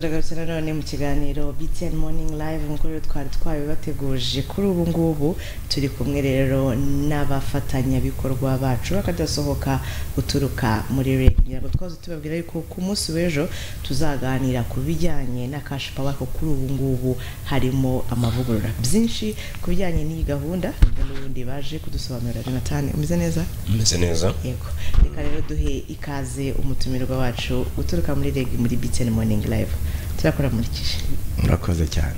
tugarutse nanone mu kiganiro BTN Morning Live nk'uko rero twari twabibateguje kuri ubu ngubu turi kumwe rero n'abafatanyabikorwa bacu bakadasohoka guturuka muri REG kugira ngo twaze tubabwira yuko ku munsi w'ejo tuzaganira ku bijyanye na cash power ko kuri ubu ngubu harimo amavugurura byinshi ku bijyanye n'iyi gahunda n'ubundi baje kudusobanurira Jonathan umeze neza umeze neza yego reka rero duhe ikaze umutumirwa wacu uturuka muri reg muri btn morning live turakora murikije murakoze cyane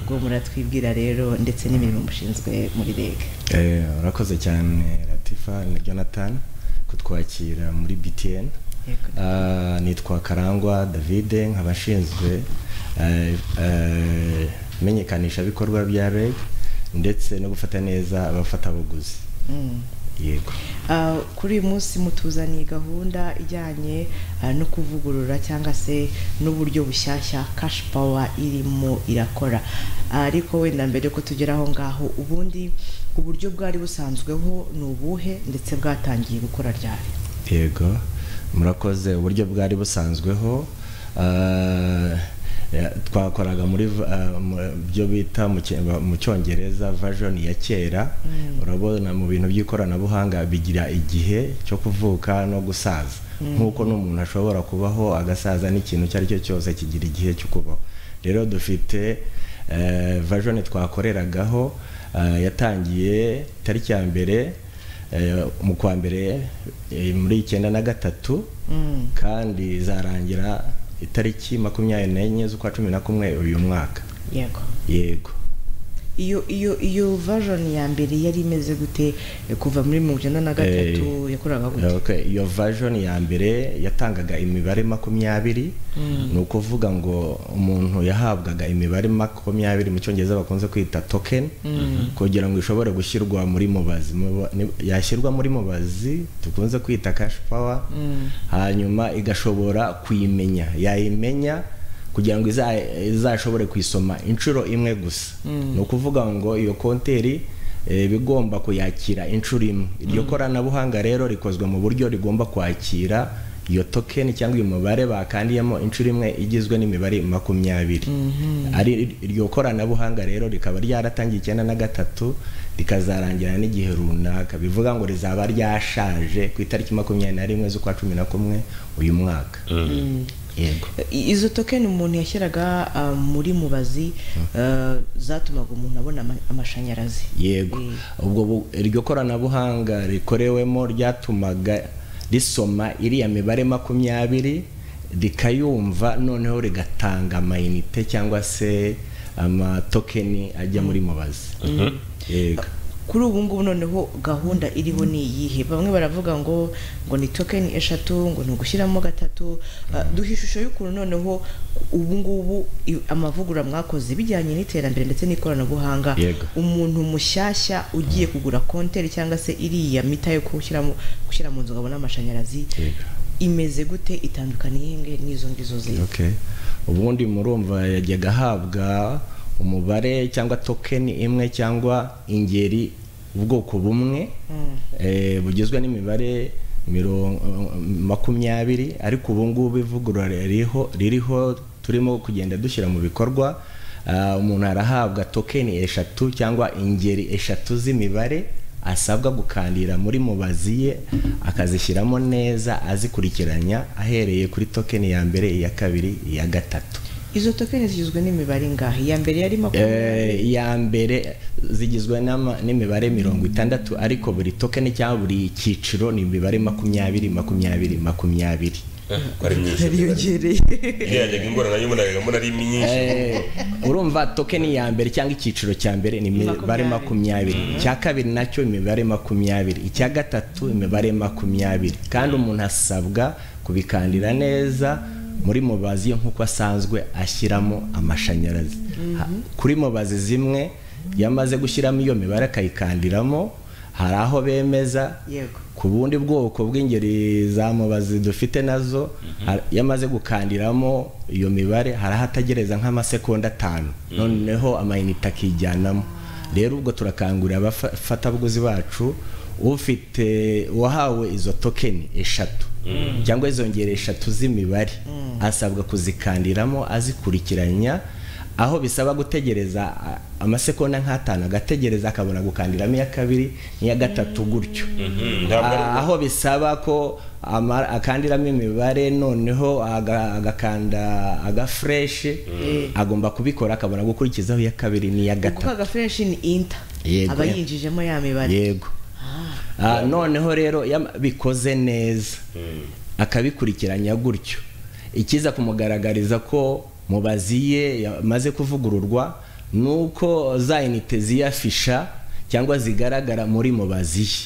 ubwo muratwibwira rero ndetse n'imirimo mushinzwe muri reg Eh, murakoze cyane latifa na jonathan kutwakira muri btn Yego. Ah, nitwa karangwa david nk'abashinzwe imenyekanisha bikorwa bya reg ndetse no gufata neza abafatabuguzi Mm. yego Ah, kuri uyu munsi mutuzaniye gahunda ijyanye ah, no kuvugurura cyangwa se n'uburyo bushyashya cash power irimo irakora Ah, ariko wenda mbere yuko tugera aho ngaho ubundi uburyo bwari busanzweho ni ubuhe ndetse bwatangiye gukora ryari yego murakoze uburyo bwari busanzweho Ah, ya- twakoraga muri v- ah, mu- byo bita mu Cy- mu cyongereza version ya kera urabona mu bintu by'ikoranabuhanga bigira igihe cyo kuvuka no gusaza nk'uko n'umuntu ashobora kubaho agasaza n'ikintu icyo ari cyo cyose kigira igihe cyo kubaho rero dufite eh, version twakoreragaho ah, yatangiye tariki ya mbere Eh, mu kwa mbere eh, muri icyenda na gatatu kandi izarangira itariki makumyabiri n'enye z'ukwa cumi na kumwe uyu mwaka yego yego iyo iyo iyo version ya mbere yari imeze gute Eh, kuva muri mirongo icyenda na gatatu yakoraga gute Okay, iyo version ya mbere yatangaga imibare makumyabiri ni ukuvuga ngo umuntu yahabwaga imibare makumyabiri mu cyongereza bakunze kwita token kugira ngo ishobore gushyirwa muri mubazi Muba- ni- yashyirwa muri mubazi dukunze kwita cash power hanyuma igashobora kuyimenya yayimenya kugira ngo iza- izashobore kuyisoma inshuro imwe gusa ni ukuvuga ngo iyo konteri eh, bigomba kuyakira inshuro imwe iryo koranabuhanga rero rikozwe mu buryo rigomba kwakira iyo token cyangwa uyu mubare bakandiyemo inshuro imwe igizwe n'imibare makumyabiri ari iryo koranabuhanga rero rikaba ryaratangiye icyenda na gatatu rikazarangira n'igihe runaka bivuga ngo rizaba ryashaje ku itariki makumyabiri na rimwe z'ukwa cumi na kumwe uyu mwaka yego I- izo tokeni umuntu yashyiraga ah, muri mubazi eh, zatumaga umuntu abona ama- amashanyarazi yego Eh, ubwo bu- iryo koranabuhanga rikorewemo ryatumaga risoma iriya mibare makumyabiri rikayumva noneho rigatanga amayinite cyangwa se amatokeni ajya muri mubazi yego kuri ubu ngubu noneho gahunda iriho ni iyihe bamwe baravuga ngo ngo ni tokeni eshatu ngo ni ugushyiramo gatatu Ah, duha ishusho y'ukuntu noneho ubu ngubu i- amavugurura mwakoze bijyanye n'iterambere ndetse n'ikoranabuhanga Yego. umuntu mushyashya ugiye kugura konteri cyangwa se iriya mita yo gushyiramo gushyira mu nzu ngo abone amashanyarazi Yego. imeze gute itandukaniye nge n'izo ngizo zindi okay ubundi murumva yajyaga ahabwa umubare cyangwa tokeni imwe cyangwa ingeri ubwoko bumwe eh, bugizwe n'imibare mirongo makumyabiri ariko ubu ngubu ivugurura ririho ririho turimo kugenda dushyira mu bikorwa ah, umuntu arahabwa tokeni eshatu cyangwa ingeri eshatu z'imibare asabwa gukandira muri mubazi ye akazishyiramo neza azikurikiranya ahereye kuri tokeni ya mbere iya kabiri iya gatatu izo tokeni zigizwe n'imibare ingahe iya mbere yari makumyabiri Eh, iya mbere zigizwe n'ama- n'imibare mirongo itandatu ariko buri tokeni cyangwa buri cyiciro ni imibare makumyabiri makumyabiri makumyabiri ko ari myinshi yariyongereye iriya yajyaga ingorane y'umunaniro muri ari myinshi Eh, urumva tokeni ya mbere cyangwa icyiciro cya mbere ni imibare Makumyabiri. makumyabiri icya kabiri nacyo imibare makumyabiri icya gatatu imibare makumyabiri kandi umuntu asabwa kubikandira neza muri mubazi ye nk'uko asanzwe ashyiramo amashanyarazi Ha- kuri mubazi zimwe yamaze gushyiramo iyo mibare akayikandiramo hari aho bemeza yego ku bundi bwoko bw'ingeri za mubazi dufite nazo har- iyo amaze gukandiramo iyo mibare hari aho ategereza nk'amasekonda atanu noneho amayinite akijyanamo rero ubwo turakangurira abafatabuguzi bacu ufite uwahawe izo tokeni eshatu cyangwa izo ngero eshatu z'imibare asabwa kuzikandiramo azikurikiranya aho bisaba gutegereza a- amasekonda nk'atanu agategereza akabona gukandiramo iya kabiri n'iya gatatu gutyo Mhm, ntabwo ari- Ah, aho bisaba ko ama- akandiramo imibare noneho aga- agakanda agafureshi agomba kubikora akabona gukurikizaho iya kabiri n'iya kuko gatatu agafureshi ni inta Yego. aba yinjijemo ya mibare yego Ah, noneho rero iyo bikoze neza akabikurikiranya gutyo ikiza kumugaragariza ko mubaziye yamaze kuvugururwa ni uko za inite ziyafisha cyangwa zigaragara muri mubaziye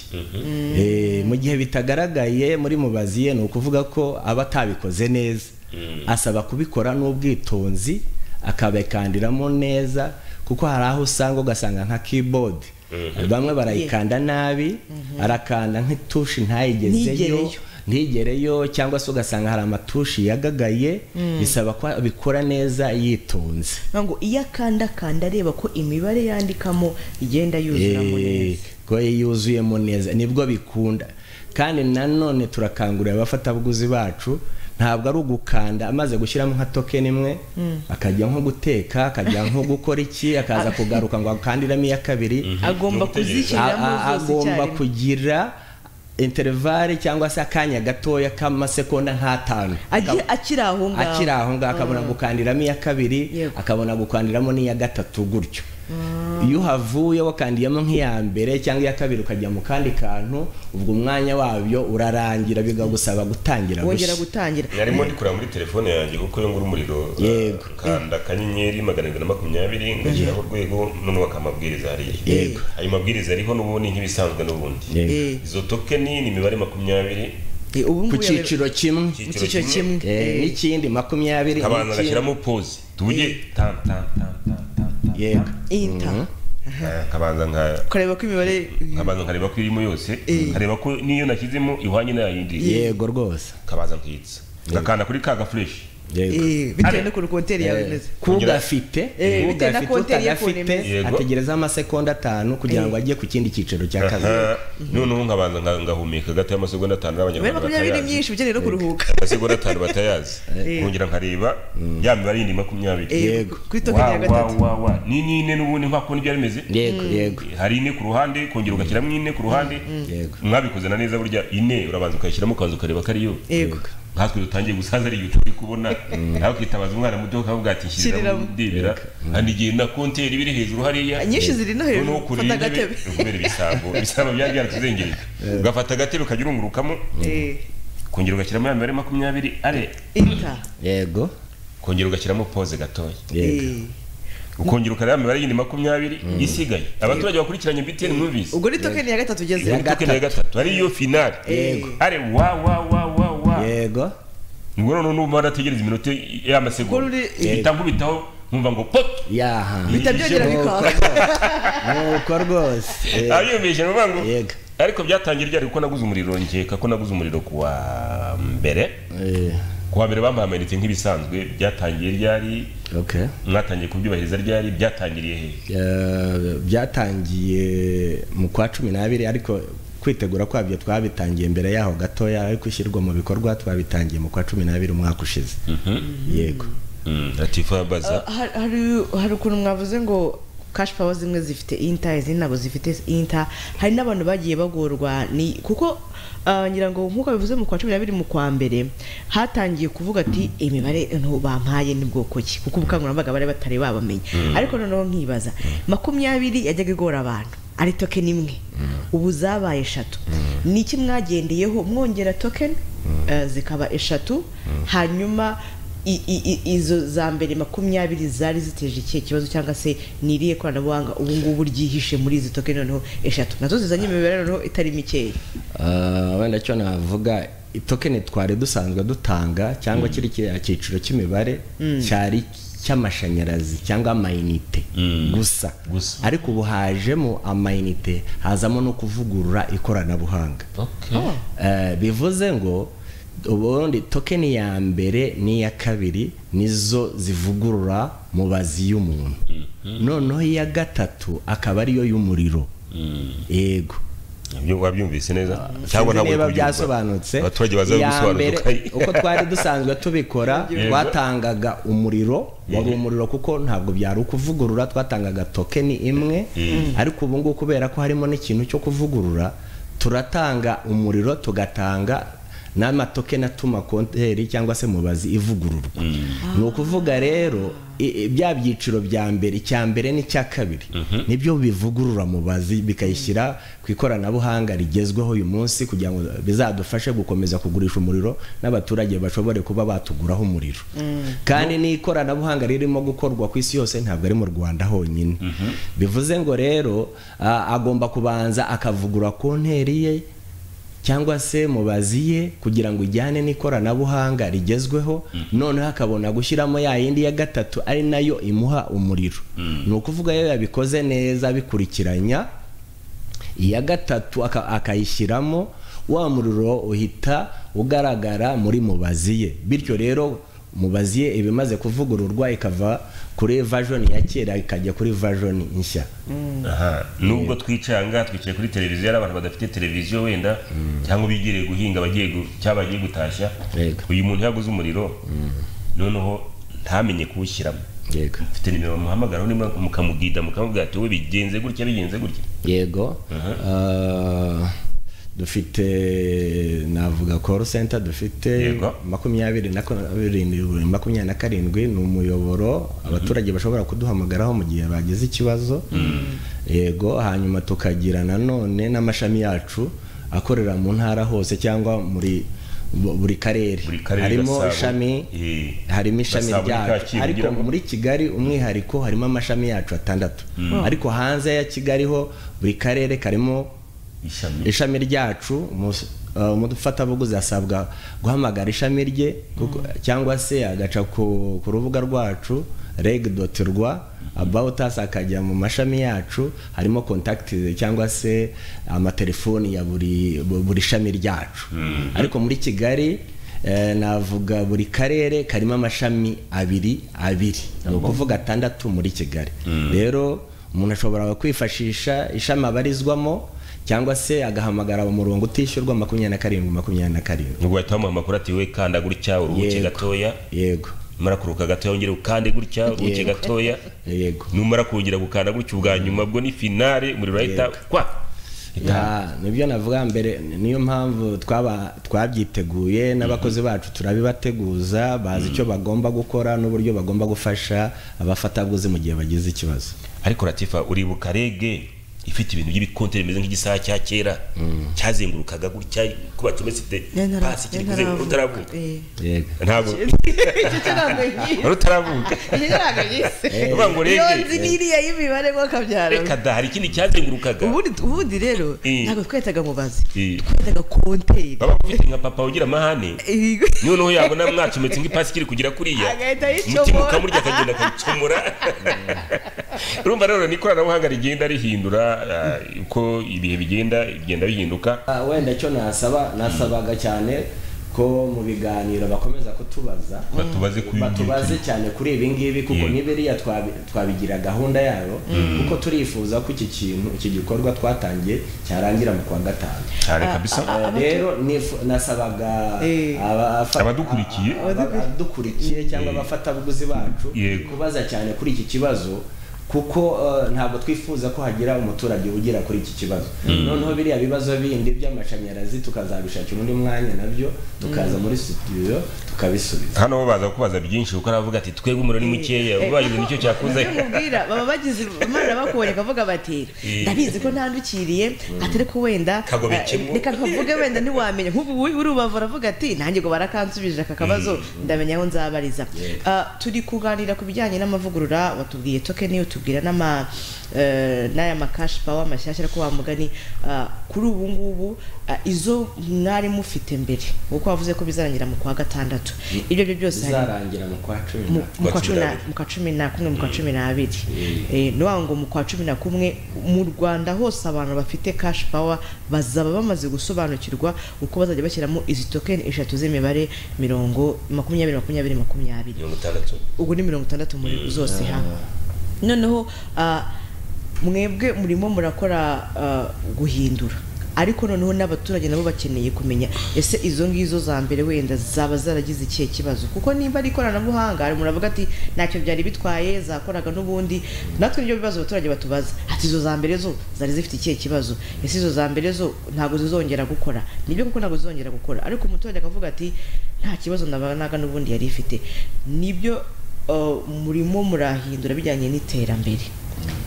Eh, mu gihe bitagaragaye muri mubaziye ni ukuvuga ko aba atabikoze neza asaba kubikora n'ubwitonzi akabikandiramo neza kuko hari aho usanga ugasanga nka keyboard bamwe barayikanda nabi arakanda nk'itushi ntayigezeyo Ntigereyo. ntigereyo cyangwa se ugasanga hari amatushi yagagaye bisaba ko abikora neza yitonze ngo iyo akandakanda areba ko imibare yandikamo igenda yuzuramo Eh, neza ko yuzuyemo neza nibwo bikunda kandi nanone turakangurira abafatabuguzi bacu ntabwo ari ugukanda amaze gushyiramo nka tokeni imwe akajya nko guteka akajya nko gukora iki akaza kugaruka ngo akandiramo iya kabiri agomba Ni ugutegereza. kuzishyiramo A- a- zose agomba icyarimwe. kugira interevare cyangwa se akanya gatoya k'amasekonda nk'atanu Agi- akiri aho ngaho akiri aho ngaho akabona gukandiramo iya kabiri Yego. akabona gukandiramo n'iya gatatu gutyo iyo uhavuye wakandiyemo nk'iya mbere cyangwa iya kabiri ukajya mu kandi kantu ubwo umwanya wabyo urarangira bikagusaba gutangira wongera gushya. gutangira narimo ndi kureba muri telefone yanjye kuko iyo ngura umuriro Yego. kanda akanyenyeri magana abiri na makumyabiri ngashyiraho urwego noneho bakaha amabwiriza hariya Yego. ayo mabwiriza ariho n'ubundi nk'ibisanzwe n'ubundi Yego. Eh, izo tokeni ni imibare makumyabiri eh, ubu ku ngubu yabe- cyiciro kimwe mu cyiciro kimwe eh, Eh, n'ikindi makumyabiri abantu n'ikindi. bagashyiramo pose tuge tan, tan, tan, tan, tan, tan. yego inta Ah, nkabanza nka kureba ko imibare nkabanza nkareba ko irimo yose nkareba ko n'iyo nashyizemo ihwanye n'ayindi yego rwose nkabanza nkitsa ngakanda kuri ka gafureshi yego eh, bitewe Ari- n'ukuntu konteri yawe imeze kugafite Eh, bitewe na kugafite konti yari yakuye utagafite neza. Yego. ategerezaho amasekonda atanu kugira ngo ajye ku kindi cyiciro cya kabiri Aha, noneho nkabanza nka- ngahumeka gatoya amasegonda atanu imibare n'abanyarwanda makumyabiri batayazi myinshi ukeneye no kuruhuka amasegonda atanu batayazi nkongera nkareba ya mibare yindi makumyabiri Eh, Yego. kuri tokeni wa ya wa gatatu wa wa ni n'ine n'ubundi nka kubona ibyo bimeze yego yego hari ine ku ruhande kongera ugashyiramo ine ku ruhande Yego. mwabikoze na neza burya ine urabanza ukayishyiramo ukabanza ukareba ko ariyo yego nkatwe dutangiye gusaza ari ibintu turi kubona nawe ukitabaza umwana muto ukavuga ati nshyirira Shyiriramo. ndebera hari igihe na konteri biri hejuru hariya nyinshi ziri no hejuru noneho fata kurira agatebe kubera ibisambo ibisambo byari byaratuzengereje ugafata agatebe ukajya urungurukamo Eh, kongera ugashyiramo ya mibare makumyabiri are inta yego kongera ugashyiramo pose gatoya yego Eh, ukongera ukareba imibare yindi makumyabiri isigaye abaturage bakurikiranye btn mwumvise ubwo ni tokeni ya gatatu Ubu ugeze tokeni ya gatatu ariyo finale Yego. are wa wa wa wa wa yego nibwo noneho numva narategereza iminota Ubwo y'amasegonda ruri- mpita nkubitaho nkumva ngo pop yaha bihita byongera Yego. bikaka nuko rwose Eh, abyumvise nuvuga ngo Yego. ariko byatangiye ryari kuko naguze umuriro nkeka ko naguze umuriro ku wa mbere eh, ku wa mbere bampaye amayinite nk'ibisanzwe byatangiye ryari okay mwatangiye kubyubahiriza ryari byatangiriye he Eh, byatangiye mu kwa cumi n'abiri ariko kwitegura kwabyo twabitangiye mbere yaho gatoya ariko ishyirwa mu bikorwa twabitangiye mu kwa cumi n'abiri umwaka ushize yego latifa baza Har- hari hari ukuntu mwavuze ngo cash power zimwe zifite inta izindi ntabwo zifite inta hari n'abantu bagiye bagorwa ni kuko ah, ngira ngo nk'uko bivuze mu kwa cumi n'abiri mu kwa mbere hatangiye kuvuga ati imibare nto bampaye ni bwoko ki kuko ubukangurambaga bari batari babamenya ariko noneho nkibaza makumyabiri yajyaga igora abantu ari tokeni imwe ubu zabaye eshatu ni iki mwagendeyeho mwongera tokeni eh, zikaba eshatu hanyuma i- i- i- izo za mbere makumyabiri zari ziteje ikihe kibazo cyangwa se ni irihe koranabuhanga ubu ngubu ryihishe muri izi tokeni noneho eshatu nazo zizanye imibare noneho itari mikeya Eh, wenda cyo navuga itokeni twari dusanzwe dutanga cyangwa kiri kiriya cyiciro cy'imibare cyari cy'amashanyarazi cyangwa amayinite gusa Gusa. ariko ubu hajemo amayinite hazamo no kuvugurura ikoranabuhanga Eh, bivuze ngo ubundi tokeni ya mbere n'iya kabiri nizo zivugurura mubazi y'umuntu noneho iya gatatu akaba ariyo y'umuriro yego Ibyo wabyumvise neza cyangwa sinzi ntabwo uri niba kubyumva. byasobanutse abaturage baza iya mbere, gusobanuka uko twari dusanzwe tubikora Yego. twatangaga umuriro wari umuriro kuko ntabwo byari ukuvugurura twatangaga tokeni imwe ariko ubu ngubu kubera ko harimo n'ikintu cyo kuvugurura turatanga umuriro tugatanga n'amatokeni atuma konteri cyangwa se mubazi ivugururwa ni ukuvuga rero i- i- bya byiciro bya mbere icya mbere n'icya kabiri nibyo bivugurura mubazi bikayishyira ku ikoranabuhanga rigezweho uyu munsi kugira ngo bizadufashe gukomeza kugurisha umuriro n'abaturage bashobore kuba batuguraho umuriro kandi n'ikoranabuhanga ririmo gukorwa ku isi yose ntabwo ari mu rwanda honyine bivuze ngo rero ah, agomba kubanza akavugura konteri ye cyangwa se mubazi ye kugira ngo ijyane n'ikoranabuhanga rigezweho noneho akabona gushyiramo ya yindi ya gatatu ari nayo imuha umuriro ni ukuvuga iyo yabikoze neza bikurikiranya iya gatatu aka- akayishyiramo wa muriro uhita ugaragara muri mubazi ye bityo rero mubazi ye iba imaze kuvugururwa ikava kuri version ya kera ikajya kuri version nshya Aha, nubwo twicanga twicaye kuri televiziyo ari abantu badafite televiziyo wenda cyangwa bigiriye guhinga bagiye gu- cyangwa bagiye gutashya Yego. uyu muntu yaguze umuriro noneho ntamenye kuwushyiramo yego mfite nimero bamuhamagaraho nimba mukamugida mukamubwira ati wowe bigenze gutya bigenze gutya yego Ah, dufite navuga call center dufite Yego. makumyabiri na ko- birindwi- makumyabiri na karindwi ni umuyoboro abaturage bashobora kuduhamagaraho mu gihe bagize ikibazo yego hanyuma tukagira nanone n'amashami yacu akorera mu ntara hose cyangwa muri bu- buri karere Buri karere harimo Gasabo, ishami eh, harimo ishami Gasabo ni ryacu Kacyiru ariko ugiramo? muri kigali umwihariko harimo amashami yacu atandatu ariko hanze ya kigali ho buri karere karimo ishami ishami ryacu umus- uh, umufatabuguzi asabwa guhamagara ishami rye kuko- cyangwa se agaca ku, ku rubuga rwacu reg.rwa about us akajya mu mashami yacu harimo contact cyangwa se amatelefoni ya buri bu- buri shami ryacu ariko muri kigali eh, navuga buri karere karimo amashami abiri abiri ni ukuvuga atandatu muri kigali rero umuntu ashobora kwifashisha ishami abarizwamo cyangwa se agahamagara umurongo utishyurwa makumyabiri na karindwi makumyabiri na karindwi ubwo bahita bamuha amakuru ati we kanda gutya uruhuke Yego. gatoya yego numara kuruhuka gatoya wongere ukande gutya uruhuke Yego. gatoya yego numara kongera gukanda gutya ubwa nyuma bwo ni finale umuriro urahita kwa Ya, nibyo navuga mbere niyo mpamvu twaba twabyiteguye n'abakozi bacu turabibateguza bazi icyo bagomba gukora n'uburyo bagomba gufasha abafatabuguzi mu gihe bagize ikibazo ariko ratifa uribuka rege ifite ibintu by'ibikonteri bimeze nk'igisaha cya kera cyazengurukaga gutya kuba cyometse pasi kiri kuzenguruka utaravuka yego ntabwo wari utaravuka Uvuga ngo rege. yonzi n'iriya y'imibare ngo kabyara reka da hari ikindi cyazengurukaga ubundi ubundi rero Eh. ntabwo twitaga mubazi Eh. twitaga konteri baba ufite nka papa ugira amahane Eh, noneho yabona mwacometse nk'ipasi kiri kugira kuriya Agahita ayicomora. umutima ukamurya akagenda akayicomora urumva rero ni ikoranabuhanga rigenda rihindura ah, uko ibihe bigenda bigenda bihinduka Ah, wenda icyo nasaba nasabaga cyane ko mu biganiro bakomeza kutubaza Batubaze kuri ibi batubaze cyane kuri ibi ngibi kuko Yego. n'ibiriya twabi- twabigira gahunda yabo kuko turifuza ko iki kintu iki gikorwa twatangiye cyarangira mu kwa gatanu cyane kabisa Eh, rero nifu- nasabaga Eh. aba- afa- Abadukurikiye. a- a- abadukurikiye cyangwa abafatabuguzi bacu Yego. kubaza cyane kuri iki kibazo kuko eh, ntabwo twifuza ko hagira umuturage ugera kuri iki kibazo noneho biriya bibazo bindi by'amashanyarazi tukazabishakira undi mwanya nabyo tukaza muri studio tukabisubiza hano bo baza kubaza byinshi kuko aravuga ati twebwe umuriro ni mukeya eh, ubwo bagize nicyo kuko cyakuze nibyo nkubwira, baba bagize imana bakubonye bakavuga bati Eh. ndabizi ko ntandukiriye atari ko wenda Kagobekemo. eh, reka nkavuge wenda ntiwamenya nk'ubu uri- urubava uravuga ati nanjye ngo barakansubije aka kabazo ndamenya aho nzabariza Ah, turi kuganira ku bijyanye n'amavugurura watubwiye tokeni utubwira n'ama eh, n'aya makashi pawa amashyashya ariko wa mugani Ah, kuri ubu ngubu ah, izo mwari mufite mbere kuko wavuze ko bizarangira mu kwa gatandatu ibyo ari byo byose hari bizarangira mu kwa cumi na mu mu kwa Kwa cumi cumi na- n'abiri. mu kwa cumi na kumwe mu kwa cumi n'abiri Eh, ni ukuvuga ngo mu kwa cumi na kumwe mu rwanda hose abantu bafite kashi pawa bazaba bamaze gusobanukirwa uko bazajya bashyiramo izi tokeni eshatu z'imibare mirongo makumyabiri makumyabiri makumyabiri mirongo itandatu ubwo ni mirongo itandatu muri zose hamwe noneho ah, mwebwe murimo murakora ah, guhindura ariko noneho n'abaturage nabo bakeneye kumenya ese izo ngizo za mbere wenda zaba zaragize ikihe kibazo kuko nimba ari ikoranabuhanga hari umuntu avuga ati ntacyo byari bitwaye zakoraga n'ubundi natwe nibyo bibazo abaturage batubaza ati izo za mbere zo zari zifite ikihe kibazo ese izo za mbere zo ntabwo zizongera gukora nibyo kuko ntabwo zizongera gukora ariko umuturage akavuga ati nta kibazo nabaga n'ubundi yari ifite nibyo uh, murimo murahindura bijyanye n'iterambere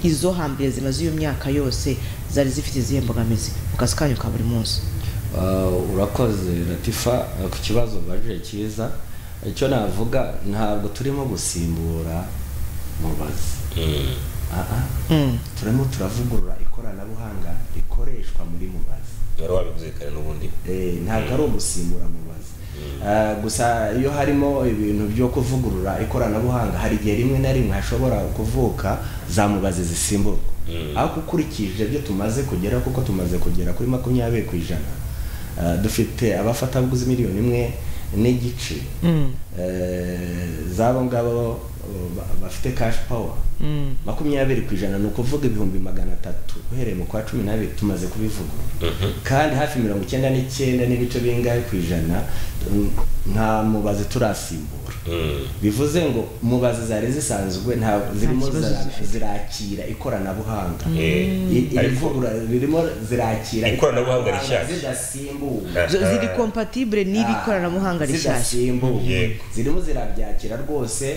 izo hambere zimaze iyo myaka yose zari zifite izihe mbogamizi mu kazi kanyu ka buri munsi Uh, urakoze latifa uh, ku kibazo ubajije cyiza icyo navuga ntabwo turimo gusimbura mubazi Ah, ah. Mm. turimo turavugurura ikoranabuhanga rikoreshwa muri mubazi wari wabivuze kare n'ubundi Eh, ntabwo ari ugusimbura mubazi Ah, gusa iyo harimo ibintu byo kuvugurura ikoranabuhanga hari igihe rimwe na rimwe hashobora kuvuka za mubazi zisimburwa ariko ukurikije ibyo tumaze kugera kuko tumaze kugera kuri makumyabiri ku ijana ah, dufite abafatabuguzi miliyoni imwe n'igice Eh, zabo ngabo uh, ba- bafite cash power makumyabiri ku ijana ni ukuvuga ibihumbi magana atatu uhereye mu kwa cumi n'abiri tumaze kubivugurura kandi hafi mirongo icyenda n'icyenda n'ibice bingahe ku ijana mm, nta mubazi turasimbura bivuze ngo mubazi zari zisanzwe nta zirimo kibazo zira- zifite. zirakira ikoranabuhanga Eh, I- iri ariko- vugurura zirimo zirakira Ikoranabuhanga rishyashya. zidasimbuwe Zo- ziri kompatibure n'iri koranabuhanga rishyashya zidasimbuwe Yego. zirimo zirabyakira rwose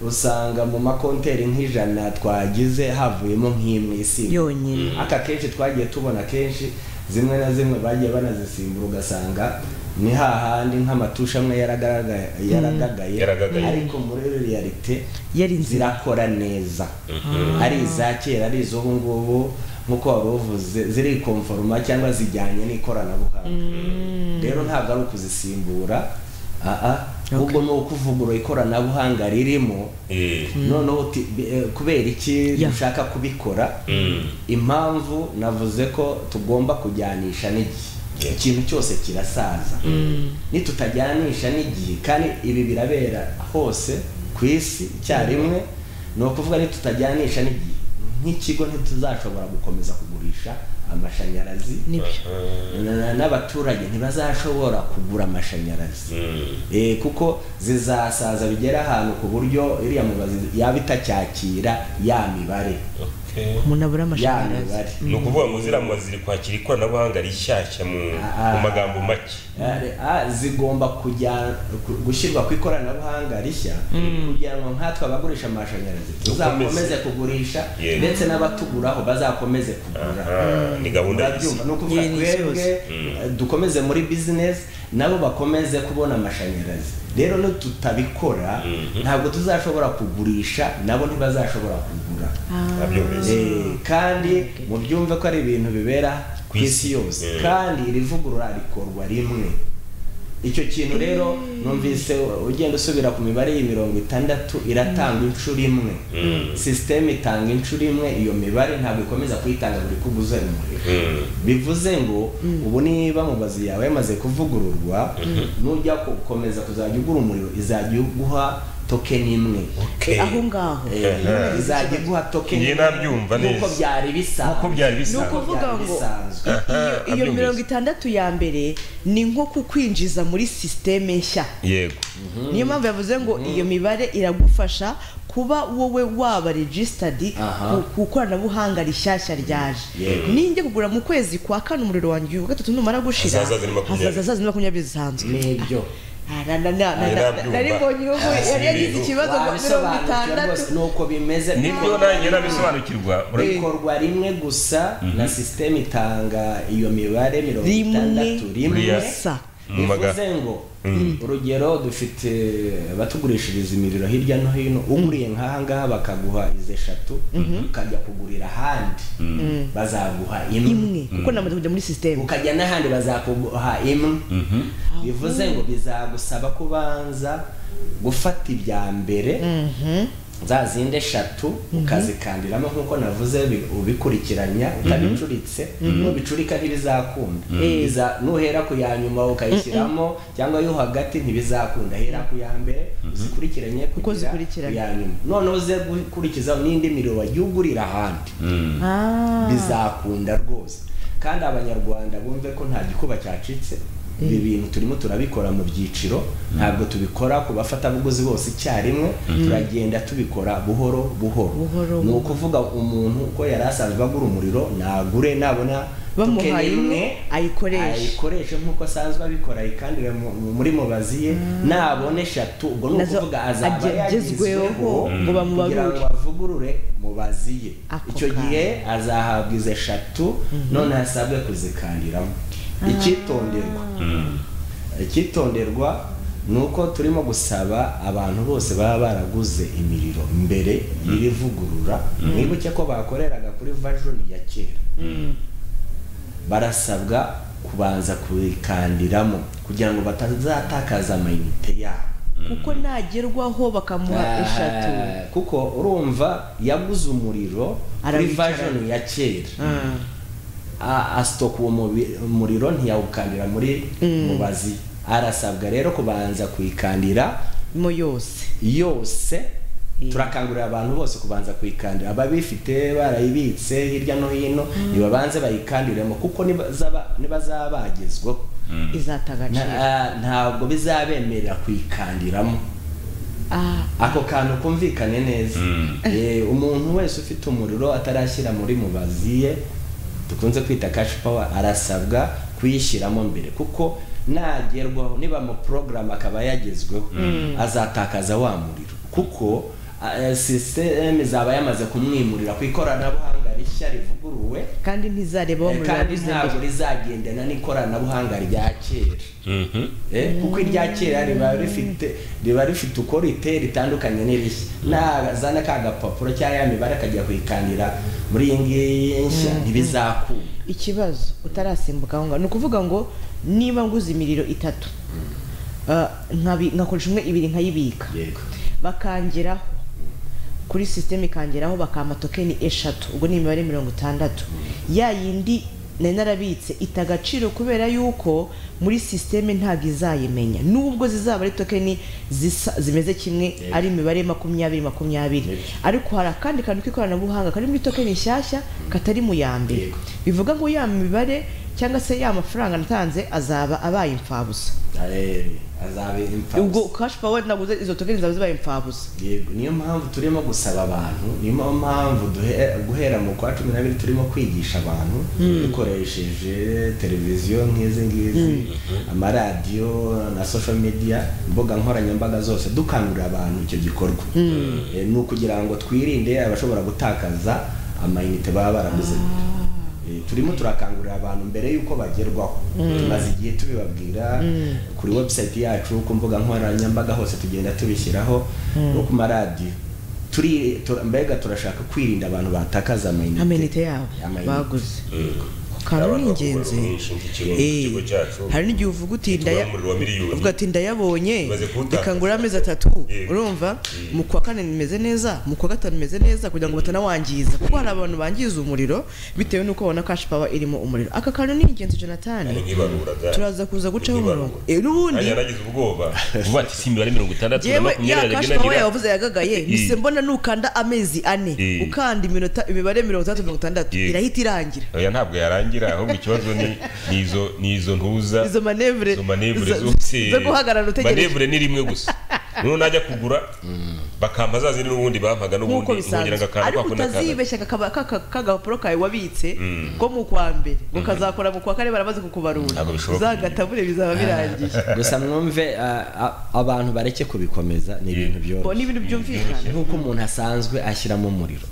usanga mu makonteri nk'ijana twagize havuyemo nk'imwe isimbura yonyine aka kenshi twagiye tubona kenshi zimwe na zimwe bagiye banazisimbura ugasanga ni hahandi nk'amatusha amwe yaragagaye yaragagaye Yaragagaye. ariko muri realite yari inzira zirakora neza ari iza kera ari iz'ubu ngubu nk'uko wari uvuze zirikomforoma cyangwa zijyanye n'ikoranabuhanga rero ntabwo ari ukuzisimbura aa ahubwo ni ukuvugurura ikoranabuhanga ririmo Eh, noneho uti- bi- eh, kubera iki Ya. dushaka kubikora impamvu navuze ko tugomba kujyanisha n'igihe Yeah. ikintu cyose kirasaza nitutajyanisha n'igihe kandi ibi birabera hose ku isi icyarimwe ni ukuvuga nitutajyanisha n'igihe nk'ikigo ntituzashobora gukomeza kugurisha amashanyarazi nibyo na- na- n'abaturage ntibazashobora kugura amashanyarazi mm, e, kuko zizasaza bigera ahantu ku buryo iriya mubazi yaba itacyakira ya mibare okay. umuntu abura ya amashanyarazi mibare ni ukuvuga ngo ziriya mubazi ziri kwakira ikoranabuhanga rishyashya mu Ah. mu magambo make Ari- a- zigomba kujya ku- gushyirwa ku ikoranabuhanga rishya kugira ngo nkatwe abagurisha amashanyarazi tuzakomeze kugurisha Yego. ndetse n'abatuguraho bazakomeze kugura Ah, ni gahunda y'isi Murabyumva, ni ukuvuga Iyi ni twebwe eh, dukomeze muri bizinesi nabo bakomeze kubona amashanyarazi rero no tutabikora ntabwo tuzashobora kugurisha nabo ntibazashobora kugura murabyumvise Eh, kandi mubyumve ko ari ibintu bibera ku Ku isi. isi yose Eh. kandi iri vugurura rikorwa rimwe icyo kintu rero numvise ugenda usubira ku mibare y'imirongo itandatu iratanga inshuro imwe sisiteme itanga inshuro imwe iyo mibare ntabwo ikomeza kuyitanga buri ko uguze umuriro Mm. bivuze ngo ubu niba mubazi yawe yamaze kuvugururwa nujya gukomeza kuzajya ugura umuriro izajya iguha tokeni imwe Okay. aho ngaho Eh, izajya iguha tokeni Njye nabyumva neza. nkuko byari nk'uko bisanzwe byari ni bisanzwe ukuvuga Byari ngo bisanzwe. iyo- iyo Nabyumvise. mirongo itandatu ya mbere ni nko kukwinjiza muri sisiteme nshya yego niyo mpamvu yavuze ngo iyo mibare iragufasha kuba wowe waba registered Aha. ku- ku ikoranabuhanga rishyashya ryaje Yego. ninjye kugura mu kwezi kwa kane umuriro wanjye uyu wa gatatu numara gushira Hazaza ziri makumyabiri. hazaza zazindi makumyabiri zisanzwe nibyo Ah, na- na- na- na- Nari na- nabyumva. nari mbonye uwo Ah, si yari yagize ibintu. ikibazo ngo mirongo Wabisobanukirwa itandatu rwose, nuko bimeze nibyo nanjye nabisobanukirwa Ura- ikorwa rimwe gusa na sisiteme itanga iyo mibare mirongo rimwe itandatu rimwe gusa Mu maga- bivuze ngo urugero dufite abatugurishiriza imiriro hirya no hino uguriye nk'aha ngaha bakaguha izi eshatu ukajya kugurira ahandi bazaguha imwe imwe kuko namaze kujya muri sisiteme ukajya n'ahandi bazakuguha imwe bivuze ngo bizagusaba kubanza gufata ibya mbere za zindi eshatu ukazikandiramo nk'uko navuze bi- ubikurikiranya utabicuritse nubicurika ntibizakunda Biza- nuhera ku ya nyuma ukayishyiramo cyangwa yo hagati ntibizakunda hera ku ya mbere uzikurikiranye Uko kugera zikurikiranye. ku ya nyuma noneho uze gukurikiza n'indi miriro wagiye ugurira ahandi Ah. bizakunda rwose kandi abanyarwanda bumve ko nta gikuba cyacitse ibi bintu turimo turabikora mu byiciro ntabwo tubikora ku bafatabuguzi bose icyarimwe turagenda tubikora buhoro buhoro ni ukuvuga umuntu uko yari asanzwe agura umuriro nagure nabona bamuhaye imwe ayikoreshe ayikoreshe nk'uko asanzwe abikora ayikandire muri mubazi ye nabona eshatu ubwo ni Nazo ukuvuga azaba agezweho yagezweho ngo kugira bamubarure ngo bavugurure mubazi ye Ako icyo kanya. gihe azahabwa izo eshatu none asabwe kuzikandiramo icyitonderwa icyitonderwa ni uko turimo gusaba abantu bose baba baraguze imiriro mbere y'iri vugurura mwibuke ko bakoreraga kuri vajoni ya kera barasabwa kubanza kuyikandiramo kugira ngo batazatakaza amayinite yabo kuko nagerwaho bakamuha eshatu Ah, kuko urumva yaguze umuriro kuri Arawicara. vajoni ya kera Ah. a- asitoka uwo mubi- umuriro ntiyawukandira muri mubazi arasabwa rero kubanza kuyikandira mo yose yose Mm. turakangurira abantu bose kubanza kuyikandira ababifite barayibitse hirya no hino nibabanze bayikandiremo kuko nibazaba- nibazaba bagezweho izata nta- agaciro ah, ntabwo bizabemerera kuyikandiramo Ah, ako kantu kumvikane neza Eh, umuntu wese ufite umuriro atarashyira muri mubazi ye dukunze kwita cash power arasabwa kuyishyiramo mbere kuko nagerwaho niba mu program akaba yagezweho azatakaza wa muriro kuko eh, sisiteme zaba yamaze kumwimurira ku ikoranabuhanga rishya rivuguruwe kandi ntizareba eh, bamurira kandi ntabwo rizagendana n'ikoranabuhanga rya kera Eh, kuko irya kera riba rifite riba rifite uko riteye ritandukanye n'irishya nazana ka gapapuro cyangwa ya mibare akajya kuyikandira muri iyi ngiyi nshya ntibizakunda ikibazo utarasimbuka aho ngaho ni ukuvuga ngo niba nguze imiriro itatu ah, nkabi- nkakoresha umwe ibiri nkayibika yego bakangeraho kuri sisiteme ikangeraho bakampa tokeni eshatu ubwo ni imibare mirongo itandatu ya yindi nari narabitse ita agaciro kubera yuko muri sisiteme ntabwo izayimenya nubwo zizaba ari tokeni zisa zimeze kimwe ari imibare makumyabiri makumyabiri Yego. ariko hari akandi kantu k'ikoranabuhanga kari muri tokeni nshyashya katari mu ya mbere Yego. bivuga ngo ya mibare cyangwa se ya mafaranga natanze azaba abaye imfabusa Eh, azabe imfabusa. ubwo kashi pawa naguze izo tokeni zaba zibaye imfabusa yego niyo mpamvu turimo gusaba abantu niyo mpamvu duhe- guhera mu kwa cumi n'abiri turimo kwigisha abantu dukoresheje televiziyo nk'izi ngizi amaradiyo na social media imbuga nkoranyambaga zose dukangurira abantu icyo gikorwa Eh, ni ukugira ngo twirinde abashobora gutakaza amayinite baba baraguze Eh, turimo turakangurira abantu mbere y'uko bagerwaho tumaze igihe tubibabwira kuri website yacu ku mbuga nkoranyambaga hose tugenda tubishyiraho no ku maradiyo Turi- tura- mbega turashaka kwirinda abantu batakaza amayinite amenite yabo Amayinite. baguze kandi ni ingenzi Eh, ikigo cyacu hari n'igihe uvuga uti ndaya Tugura umuriro wa miliyoni. uvuga ati ndayabonye Maze kuwutakaza. reka ngure amezi atatu Yego. urumva mu kwa kane nimeze neza mu kwa gatanu nimeze neza kugira ngo batanawangiza kuko hari abantu bangiza umuriro bitewe n'uko babona kashi pawa irimo umuriro aka kantu ni ingenzi jonathan Ni nk'ibaruraga turaza kuza gucaho Nk'ibarura. umurongo Eh, n'ubundi Nanjye naragize ubwoba vuba ati si imibare mirongo itandatu na yewe ya kashi makumyabiri aragenda pawa agira yavuze yagagaye mise mbona nukanda amezi ane Eh. ukanda iminota imibare mirongo itandatu mirongo itandatu Yego. irahita irangira oya ntabwo yarangira ahubwo ikibazo ni ni izo ni izo ntuza izo manevure izo manevure zo- zo zo guhagarara utegereje manevure ni rimwe gusa noneho najya kugura bakampa za zindi n'ubundi bampaga nk'uko n'ubundi nkongera bisanzwe ngakanda ariko kwako n'akanda utazibeshya kakaba- kaka- kagapapuro kawe wabitse ko mu kwa mbere ngo kazakora mu kwa kane baramaze kukubarura Ntabwo bishoboka. za gatabure bizaba birangiye gusa mwumve ah, ah, abantu bareke kubikomeza ni ibintu bo byoroshye ni ibintu byumvikana nk'uko umuntu asanzwe ashyiramo umuriro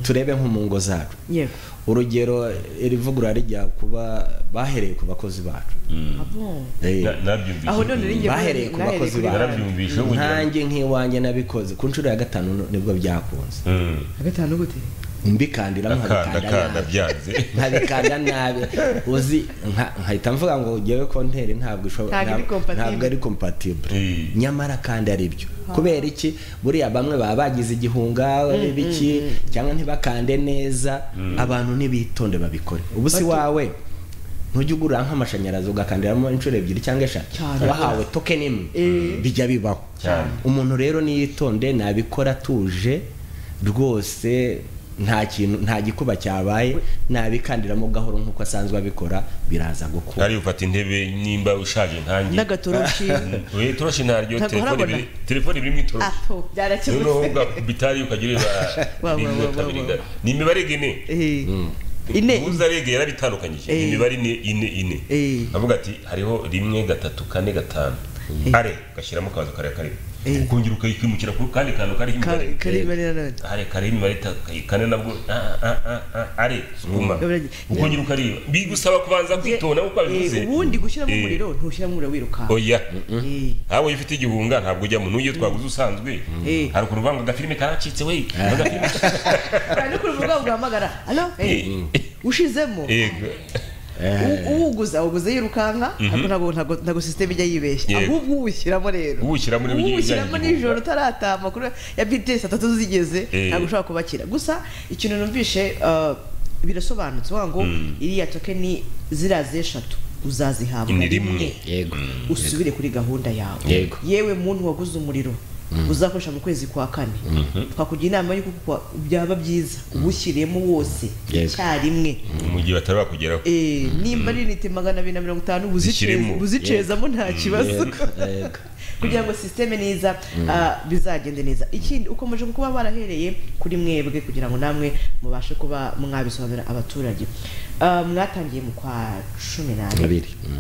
turebe nko mu ngo zacu yego urugero iri vugurura rijya kuba bahereye ku bakozi bacu Abo. Eh, Na- nabyumvise aho none ringe bahereye ku bakozi bacu Narabyumvise, ubu ngira ngo- nkanjye nk'iwanjye nabikoze ku nshuro ya gatanu no- nibwo byakunze Mm. gatanu gute mbikandiramo akanda nkabikanda akanda nabi byanze nkabikanda nabi uzi nka- nkahita mvuga ngo ngewe konteri ntabwo ishobora Ntabwo iri ntabwo compatible. ntabwo ari compatible Eh. nyamara kandi ari byo kubera iki buriya bamwe baba bagize igihunga biki cyangwa ntibakande neza abantu ntibitonde babikore ubu si wawe ntujya ugura nk'amashanyarazi ugakandiramo inshuro ebyiri cyangwa eshatu Cyane. wahawe tokeni imwe bijya bibaho Cyane. umuntu rero niyitonde nabikora atuje rwose nta kintu nta gikuba cyabaye nabikandiramo gahoro nk'uko asanzwe abikora biraza gukura ntari ufata intebe nimba ushaje ntange n'agatoroshi we turashi ntaryo Ntabwo telefone urabona? ibiri telefone ibiri mu itoroshi apo noneho byarakemutse ubwa bitari ukagira Wa, wa, ireba wa, rimwe wa, kabiri wa. gatatu. ni imibare ine Eh. ine ubuza rege yarabitandukanyije Eh. ni imibare ine ine ine Eh. avuga ati hariho rimwe gatatu kane gatanu kare ugashyiramo akabazo kare kare Eh. ukongera ukayikwimukira ku kandi kantu kariho ka- imibare kari imibare nanone hari kare imibare itatu kayi- kane nabwo ah, ah, ah, ah, ari sukuma Biragira- ukongera ukareba bigusaba kubanza kwitonda nk'uko Eh, babivuze ubundi gushyiramo Eh. umuriro ntushyiramo umuriro wirukanka oya Eh. nawe iyo ufite igihunga ntabwo ujyamo n'ugiye twaguze usanzwe Eh. hari ukuntu uvuga ngo agafilime karacitse we agafilime Hari no kuri ubwo bwabo guhamagara alo eh, ushizemo yego U- uwuguza uguze yirukanka ariko ntabwo ntabwo- ntabwo sisiteme ijya yibeshya Yego. ahubwo uwushyiramo rero Uwushyiramo rero ugiye uwushyiramo ujyanye nijoro utaratama kuri ya bts atatu zigeze Eh. ntabwo ushobora kubakira gusa ikintu numvishe uh, birasobanutse uvuga ngo iriya tokeni ziriya zeshatu uzazihabwa Ni rimwe. yego usubire kuri gahunda yawe Yego. yewe muntu waguze umuriro uzakoresha mu kwezi kwa kane twakugira inama y'uko kwa- byaba byiza uwushyiriyemo wose Yego. icyarimwe mu gihe batari bakugeraho Eh, nimba ari inite magana abiri na mirongo itanu Zishyiremo. buzice- buzicezamo nta kibazo yego. kugira ngo sisiteme niza ah, bizagende neza ikindi ukomeje kuba barahereye kuri mwebwe kugira ngo namwe mubashe kuba mwabisobanurira abaturage Ah, mwatangiye mu kwa cumi n'abiri abiri Mm.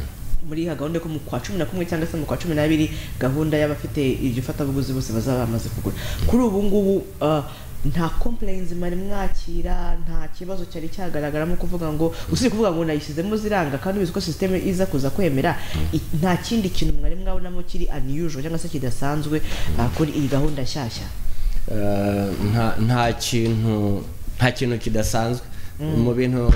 muri ya gahunda yo ku- mu kwa cumi na kumwe cyangwa se mu kwa cumi n'abiri gahunda y'abafite iryo fatabuguzi bose bazaba bamaze kugura kuri ubu ngubu ah, nta complaints mwari mwakira nta kibazo cyari cyagaragaramo kuvuga ngo usibye kuvuga ngo nayishyizemo ziranga kandi ubizi ko sisiteme iza kuza kwemera i- nta kindi kintu mwari mwabonamo kiri unusual cyangwa se kidasanzwe ah, kuri iyi gahunda nshyashya Eh, nta nta kintu nta kintu kidasanzwe mu bintu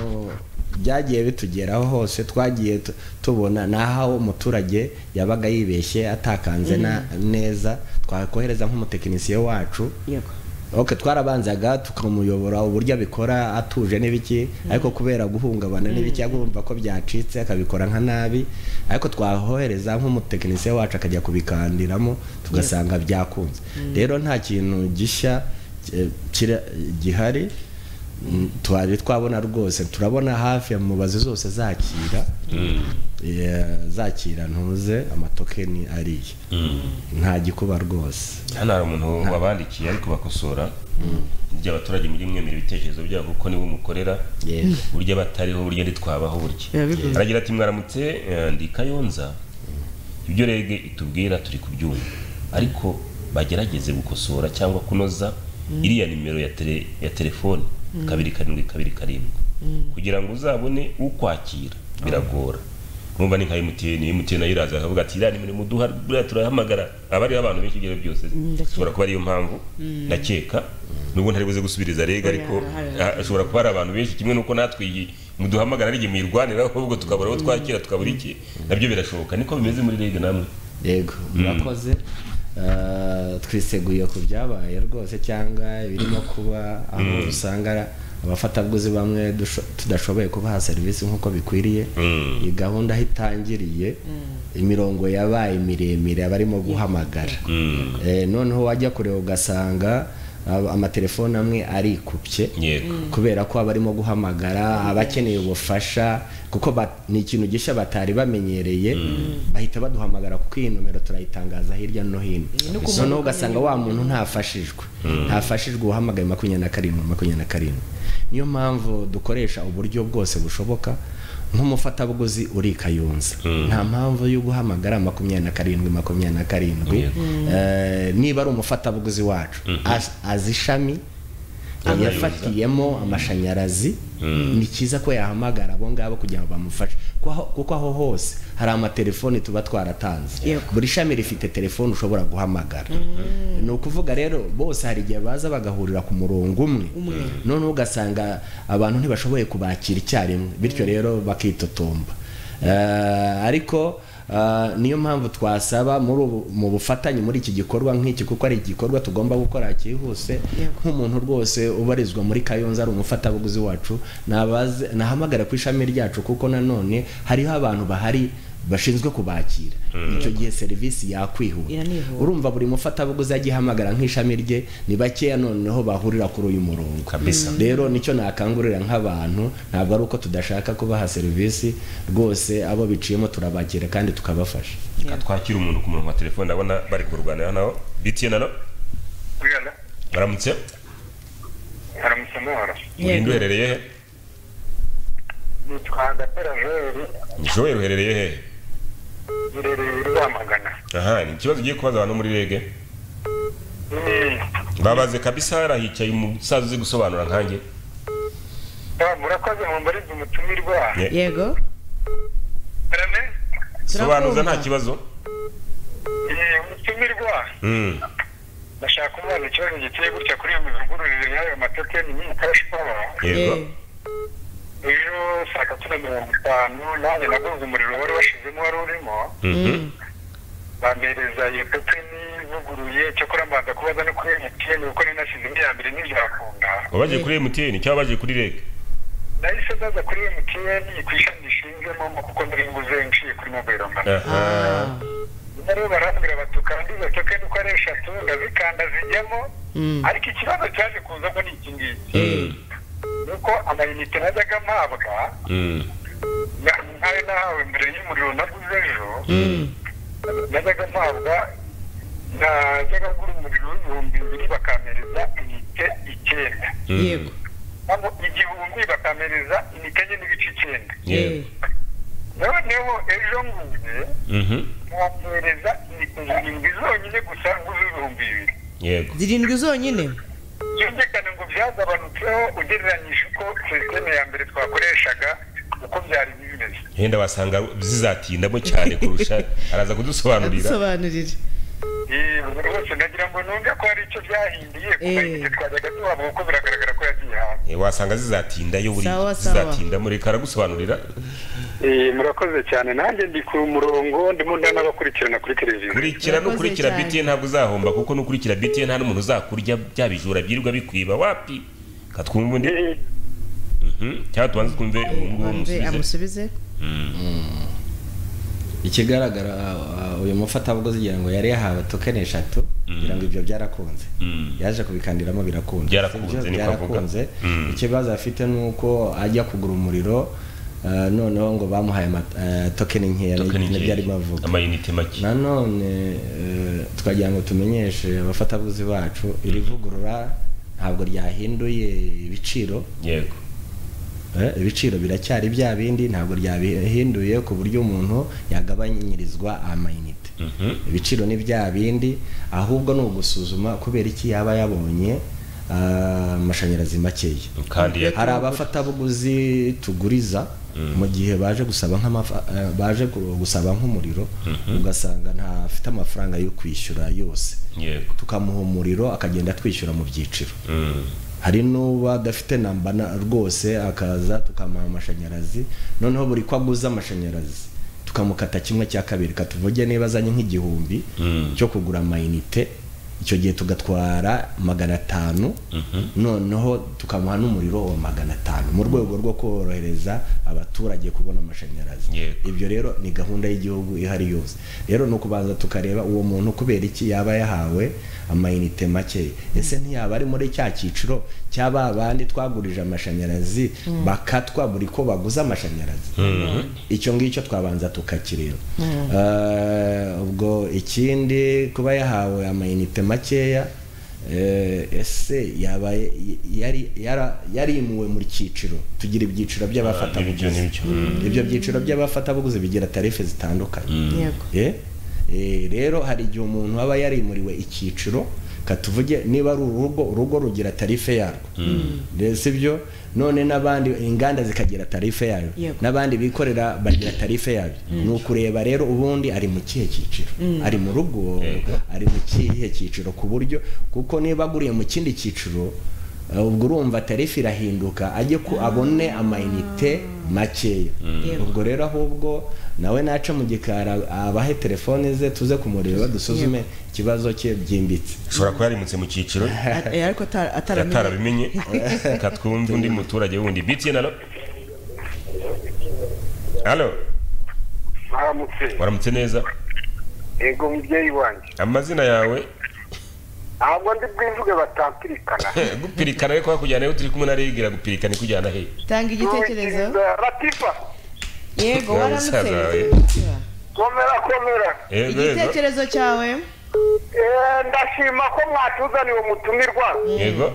byagiye bitugeraho hose twagiye tu- tubona n'aho umuturage yabaga yibeshye atakanze na- neza twakohereza nk'umutekinisiye wacu yego ok twarabanzaga tukamuyobora uburyo abikora atuje n'ibiki ariko kubera guhungabana n'ibiki agomba ko byacitse akabikora nka nabi ariko twahohereza nk'umutekinisiye wacu akajya kubikandiramo tugasanga byakunze rero nta kintu gishya eh, kira- gihari Mm, twari twabona rwose turabona hafi mubazi zose zakira Eh, zakira ntuze amatokeni ariye nta gikuba rwose hano hari umuntu wabandikiye ari kubakosora burya abaturage muri mwemera ibitekerezo byabo kuko nibo mukorera Yego. burya batariho burya ntitwabaho burya Biba bigoye. aragira ati mwaramutse eh, ndi kayonza ibyo rege itubwira turi kubyumva ariko bagerageze gukosora cyangwa kunoza iriya nimero ya tele- ya telefoni kabiri karindwi kabiri karindwi kugira ngo uzabone ukwakira biragora urumva ni nka emutiyeni emutiyeni ayiraza akavuga ati iriya nimero muduha buriya turahamagara aba ariho abantu benshi ibyo byose ndakeka. ushobora kuba ariyo mpamvu ndakeka nubwo ntari buze gusubiriza rega ariko hari- hari- ah, ashobora kuba hari abantu benshi kimwe nuko natwe iyi muduhamagara ari igihe muyirwaniraho ahubwo tukabura abo twakira tukabura iki nabyo birashoboka niko bimeze muri rege namwe yego murakoze Eh, twiseguye ku byabaye rwose cyangwa ibirimo kuba aho usanga abafatabuguzi bamwe dusho- tudashoboye kubaha serivisi nk'uko bikwiriye iyi gahunda aho itangiriye imirongo yabaye miremire abarimo guhamagara Eh, noneho wajya kureba ugasanga ab- amatelefoni amwe arikubye yego kubera ko abarimo guhamagara abakeneye ubufasha kuko ba- ni ikintu gishya batari bamenyereye bahita baduhamagara kuko iyi nomero turayitangaza hirya no hino no ku noneho mbuga ugasanga wa muntu ntafashijwe ntafashijwe uwahamagaye makumyabiri na karindwi makumyabiri na karindwi niyo mpamvu dukoresha uburyo bwose bushoboka nk'umufatabuguzi uri kayunza nta mpamvu yo guhamagara makumyabiri na karindwi makumyabiri na karindwi Yego. Eh, niba ari umufatabuguzi wacu az- azi ishami yafatiyemo amashanyarazi ni cyiza ko yahamagara abo ngabo kugira ngo bamufashe Ko aho- kuko aho hose hari amatelefoni tuba twaratanze Yego. buri shami rifite telefoni ushobora guhamagara ni ukuvuga rero bose hari igihe baza bagahurira ku murongo umwe noneho ugasanga abantu ntibashoboye kubakira icyarimwe bityo rero bakitotomba Eh, ariko Ah, niyo mpamvu twasaba muri ubu- mu bufatanye muri iki gikorwa nk'iki kuko ari igikorwa tugomba gukora cyihuse Yego. nk'umuntu rwose ubarizwa muri kayonza ari umufatabuguzi wacu nabaze nahamagara ku ishami ryacu kuko nanone hariho abantu bahari bashinzwe kubakira icyo gihe serivisi yakwihuta Iranihuta. urumva buri mufatabuguzi ajya ahamagara nk'ishami rye ni bakeya noneho bahurira kuri uyu murongo Kabisa. rero nicyo nakangurira nk'abantu ntabwo ari uko tudashaka kubaha serivisi rwose abo biciyemo turabakira kandi tukabafasha reka twakire umuntu ku murongo wa telefone ndabona bari kurwanira naho btn alo Uyala, baramutse haramutse amahoro. urinde uherereye he Nitwa Gatera Joel, joel uherereye hehe irereye Rwamagana. aha ni ikibazo ugiye kubaza abantu muri rege Mm, babaze kabisa hariya hicaye umusaza uzi gusobanura nkanjye ah, Murakoze mumbarize umutumirwa. Ye- yego Arame? sobanuza nta Turakumva. kibazo Eh, Umutumirwa. Mm, Ndashaka umwana ikibazo giteye gutya kuri iyo mivugururire y'ayo matokeni y'iyi cash power. yego Eh, Ejo saa tatu na mirongo itanu nanjye nagonze umuriro wari washizemo wari urimo. Mhm. Bampereza iyo tokeni ivuguruye cyakora mbanza kubaza no kuri MTN kuko nari nasize iya mbere ntibyakunda. wabaje kuri mtn cyangwa wabaje kuri rege nahise ndaza kuri MTN ku ishami rishinzwe momo kuko nari nguze nshiye kuri mobile money aha ah, rero barambwira bati ukanda izo tokeni uko ari eshatu ndazikanda zijyamo mm, ariko ikibazo cyaje kuzamo ni iki ngiki Mm, ni uko amayinite najyaga mpabwa mm, na- ntayo nahawe mbere y'umuriro naguze ejo mm, najyaga mpabwa najyaga ngura umuriro w'ibihumbi bibiri bakampereza inite icyenda mm. yego nabo igihumbi bakampereza inite enye n'ibice icyenda Yego. noneho ejo nguye Mhm. mwamwereza indwi zonyine gusa nguze ibihumbi bibiri yego Eh, zirindwi zonyine byumvikane ngo byagabanutseho ugereranyije uko sisiteme ya mbere twakoreshaga uko byari bimeze henda wasanga zizatindamo cyane kurusha araza kudusobanurira adusobanurire Eh, buri wese nagira ngo numve ko hari icyo byahinduye kuko Eh. igihe twajyaga tuhabwa kuko biragaragara ko yagiye hanze Eh, wasanga zizatinda yo buri Sawa, sawa. zizatinda muri karagusobanurira murakoze cyane nanjye ndi ku murongo ndimo ndanabakurikirana kuri televiziyo kurikira Murakoze n'ukurikira cyane. btn ntabwo uzahomba kuko n'ukurikira btn nta n'umuntu uzakurya bya bijura byirirwa bikwiba wapi katwumva ubundi Eh, Mhm. cyangwa tubanze twumve uwo nguwo wumve umusubize amusubize ikigaragara uh, uyu mufatabuguzi ngira ngo yari yahawe tokeni eshatu ngira ngo ibyo byarakunze Mm. yaje kubikandiramo birakunze Byarakunze, Sibyo? niko avuga. byarakunze Mm. ikibazo afite ni uko ajya kugura umuriro uh, noneho ngo bamuhaye ama- eh, tokeni nkeya Tokeni nibyo nkeya. arimo avuga amayinite make nanone eh, twagira ngo tumenyeshe abafatabuguzi bacu iri vugurura ntabwo ryahinduye ibiciro yego Eh, ibiciro biracyari bya bindi ntabwo ryabihinduye ku buryo umuntu yagabanyirizwa amayinite Mhm. ibiciro ni bya bindi ahubwo ni ugusuzuma kubera iki yaba yabonye ah, amashanyarazi makeya kandi ya- hari abafatabuguzi tuguriza mu gihe baje gusaba nk'amafa- eh, baje ku- gusaba nk'umuriro ugasanga ntafite amafaranga yo kwishyura yose yego tukamuha umuriro akagenda atwishyura mu byiciro Mm. hari n'uba adafite namba na- rwose akaza tukamuha amashanyarazi noneho buri ko aguze amashanyarazi tukamukata kimwe cya kabiri katuvuge niba azanye nk'igihumbi Mm. cyo kugura amayinite icyo gihe tugatwara magana atanu noneho tukamuha n'umuriro wa magana atanu mu rwego rwo korohereza abaturage kubona amashanyarazi Yego. ibyo rero ni gahunda y'igihugu ihari yose rero ni ukubanza tukareba uwo muntu kubera iki yaba yahawe amayinite makeya ese ntiyaba ari muri cya cyiciro cy'aba bandi twagurije amashanyarazi bakatwa buri ko baguze amashanyarazi icyo ngicyo twabanza tukakireba Eh, ubwo ikindi kuba yahawe amayinite makeya eh, ese yaba yari yara- yarimuwe mu cyiciro tugira ibyiciro n'ibyo, by'abafatabuguzi n'ibyo. ibyo byiciro by'abafatabuguzi bigira tarife zitandukanye yego Eh, eh, rero hari igihe umuntu aba yarimuriwe icyiciro katuvuge niba ari urugo urugo rugira tarife yarwo Rero si byo none n'abandi inganda zikagira tarife yayo Yego. n'abandi bikorera bagira tarife yayo ni ukureba rero ubundi ari mu kihe cyiciro ari mu rugo Yego. ari mu kihe cyiciro ku buryo kuko niba aguriye mu kindi cyiciro ubwo urumva tarifu irahinduka ajye ku abone amayinite makeya Yego. ubwo rero ahubwo nawe naca mu gikari abahe telefone ze tuze kumureba dusuzume ikibazo cye byimbitse ashobora kuba yarimutse mu cyiciro Eh, ariko ata- ataramenye atarabimenye reka twumve undi muturage wundi btn alo alo mwaramutse waramutse neza yego mubyeyi wanjye amazina yawe ntabwo ndi bwivuge batampirikana gupirikana ariko hakujyana aho turi kumwe na rigira gupirikana ikujyana he tanga igitekerezo latifa yego Nawe musaza waramutse wawe. komera komera yego yego igitekerezo cyawe Eh, ndashima ko mwatuzaniye umutumirwa yego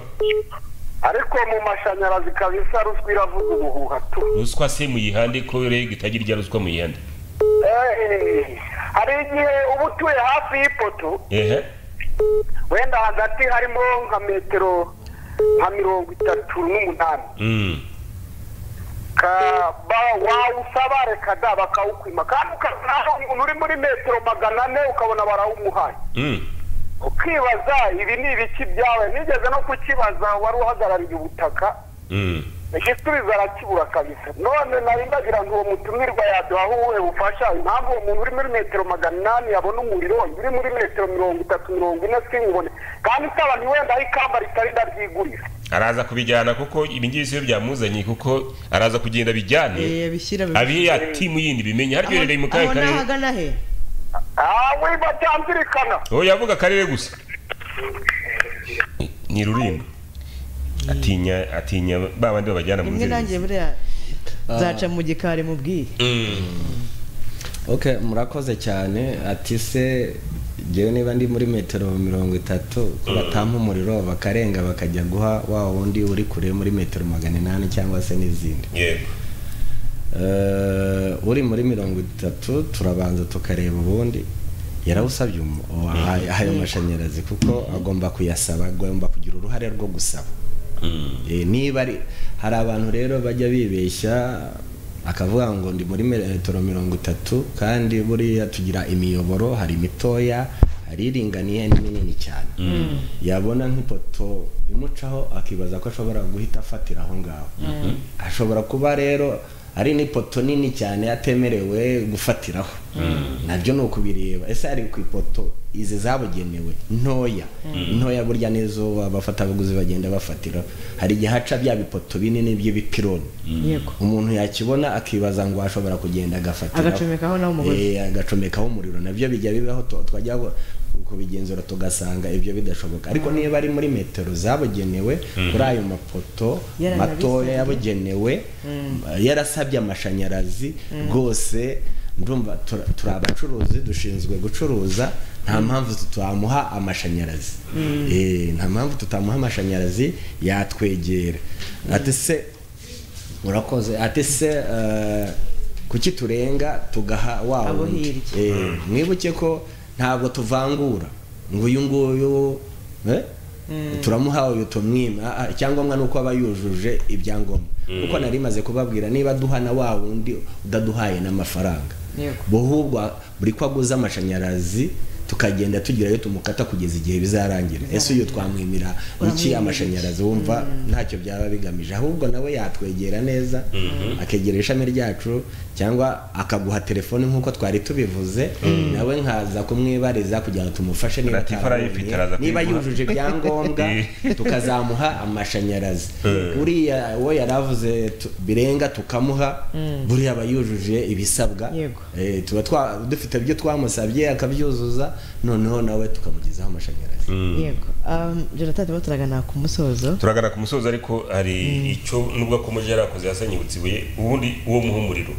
ariko mu mashanyarazi kabisa ruswa iravuga ubuhuha tu ruswa se muyihande ko rege itagira irya ruswa muyihande Eh, hari igihe uba utuye hafi y'ipoto ehe wenda hagati harimo nka metero nka mirongo itatu n'umunani Mm. Ka- ba- wawusaba reka da bakawukwima kandi ukanaho umuntu uri muri metero magana ane ukabona barawumuhaye Mm. ukibaza ibi ni ibiki byawe nigeze no kukibaza wari uhagarariye ubutaka Mm. igisubizo arakibura kabisa none nari ndagira ngo uwo mutumirwa yaduha uwuhe bufasha impamvu uwo muntu uri muri metero magana inani yabona umuriro uri muri metero mirongo itatu mirongo ine sinkubone kandi nsaba ntiwenda aho ikamba ritari ndaryigurira araza kubijyana kuko ibingibi siyo byamuzanye kuko araza kugenda bijyane Eh, bishyira mu- abihe ya timu yindi bimenye Aho- haryo yerereye mu kahe aho ni karere ahagana he awe batamvirikana uwo yavuga akarere gusa ni rulindo atinya atinya ba bandi babajyana mu rimwe nanjye nzego buriya nzaca mu gikari mubwire okay murakoze cyane ati se ngewe niba ndi muri metero mirongo itatu ko batampa umuriro bakarenga bakajya guha wa wundi uri kure muri metero magana inani cyangwa se n'izindi yego Eh, uri muri mirongo itatu turabanza tukareba ubundi yarawusabye umu- uwa- ayo mashanyarazi kuko agomba kuyasaba agomba kugira uruhare rwo gusaba Mm. Eh, niba ari hari abantu rero bajya bibeshya akavuga ngo ndi muri metero mirongo itatu kandi buriya tugira imiyoboro hari imitoya hari iringaniye n'iminini cyane yabona nk'ipoto imucaho akibaza ko ashobora guhita afatira aho ngaho ashobora kuba rero ari n'ipoto nini cyane atemerewe gufatiraho nabyo ni ukubireba ese ari ku ipoto izi zabugenewe ntoya ntoya burya nizo abafatabuguzi bagenda bafatira hari igihe haca bya bipoto binini by'ibipironi yego umuntu yakibona akibaza ngo ashobora kugenda agafatira Agacomekaho naho umugozi. agacomekaho umuriro nabyo bijya bibaho tu- twajya bu- kubigenzura tugasanga ibyo bidashoboka ariko niba ari muri metero zabugenewe kuri ayo mapoto Yaranabisabye. matoya yabugenewe yarasabye amashanyarazi rwose ndumva tura- turi abacuruzi dushinzwe gucuruza nta mpamvu tutamuha amashanyarazi Eh, nta mpamvu tutamuha amashanyarazi yatwegera ati se murakoze ati se eh, kuki turenga tugaha wawe Abo undi? hirya. Eh, mwibuke ko ntabwo tuvangura ngo uyu nguyu eh, turamuha uyu tumwima Ah, ah, icyangombwa ni uko aba yujuje ibyangombwa kuko nari maze kubabwira niba duhana wa wundi udaduhaye n'amafaranga Yego. buhubwo buri ko aguze amashanyarazi tukagenda tugira ayo tumukata kugeza igihe bizarangira ese uyu twamwimira iki Uramwimira amashanyarazi wumva ntacyo byaba bigamije ahubwo nawe yatwegera neza akegera ishami ryacu cyangwa akaguha telefoni nk'uko twari tubivuze nawe nkaza kumwibariza kugira ngo tumufashe niba Latifah arayifite, atabonye, araza niba kuyiguha. yujuje ibyangombwa tukazamuha amashanyarazi uriya uwo yari avuze tu- birenga tukamuha buriya aba yujuje ibisabwa Yego. Eh, tuba twa- dufite ibyo twamusabye akabyuzuza noneho nawe tukamugezaho amashanyarazi yego Um, jonathan turimo turagana ku musozo turagana ku musozi ariko hari icyo nubwo akomeje yarakoze yasenyutse ibuye ubundi uwo muha umuriro